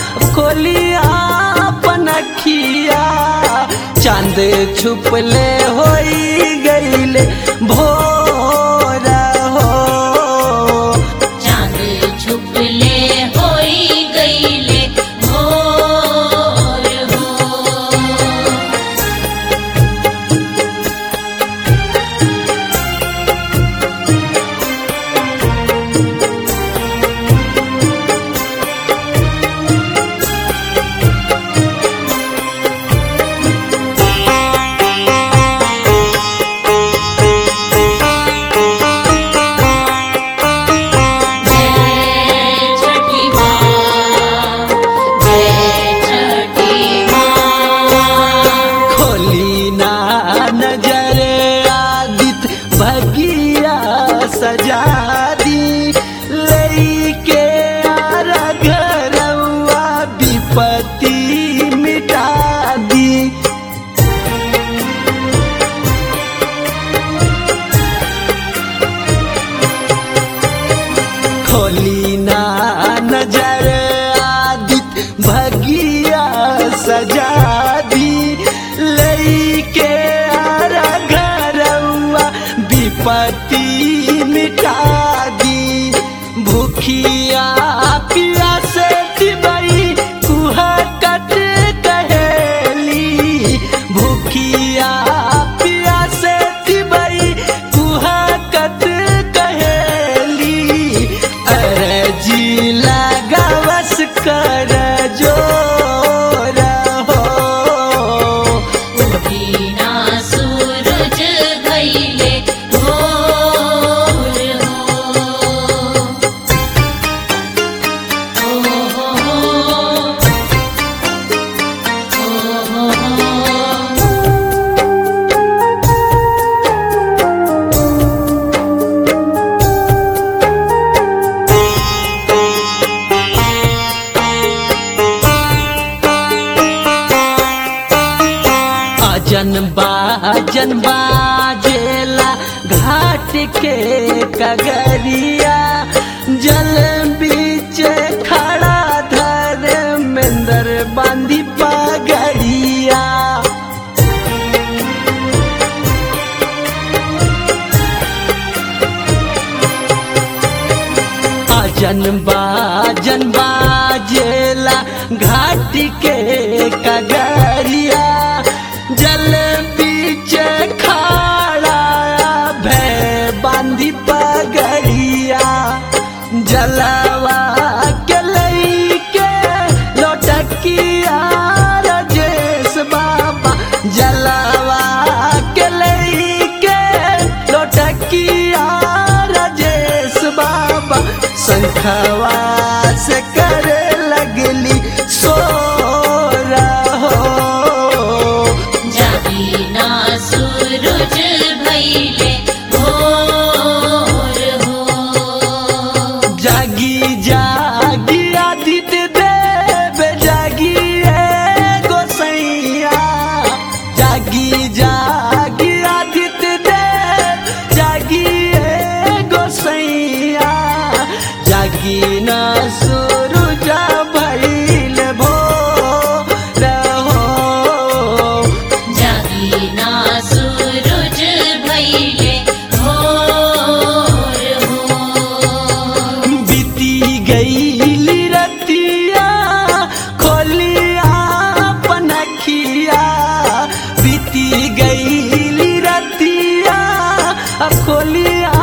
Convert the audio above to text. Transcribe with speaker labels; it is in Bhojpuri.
Speaker 1: खोलिया पनखिया चांद छुपले होई गईले भोर हो
Speaker 2: चांद छुपले होई गईले भोर हो जय छठी माँ जय छठी माँ
Speaker 1: खोली ना नजर आदित भगिया सजा दी लेके आरा घरवा विपत्ति मिटा दी खोली ना नजर आदित भगिया सजा दी लेके आरा घरवा विपत्ति मिटा दी भूखिया पिया से दिबई कुहा कट कहेली भूखिया पिया से दिबई कुहा कट कहेली अरजी लगावस कर जोर हो
Speaker 2: उठीना सूरज गईले भोर हो हो हो हो हो
Speaker 1: अजन बाजन बाजेला घाट के कगरिया जल बीच खड़ा धर्मेंद्र बांधी पगड़िया अजन बाजन बाजेला घाट के कगरिया जल बीच खाड़ा भय बांधी पगड़िया जलवा के लईके लोटकिया रजेश बाबा जलवा के लईके लोटकिया रजेश बाबा शंखवा से करे लगली सो रहो
Speaker 2: जागीना सूरज भइले भोर हो
Speaker 1: जागी जागी आदित्य देव जागी ए गोसैया जागी जागी आदित्य देव जागी ए गोसैया जागी ना सूरज भइल भोर हो
Speaker 2: जागीना सूरज भइले भोर हो
Speaker 1: बीती गई रतिया खोलिया पनखिया बीती गई रतिया अब खोलिया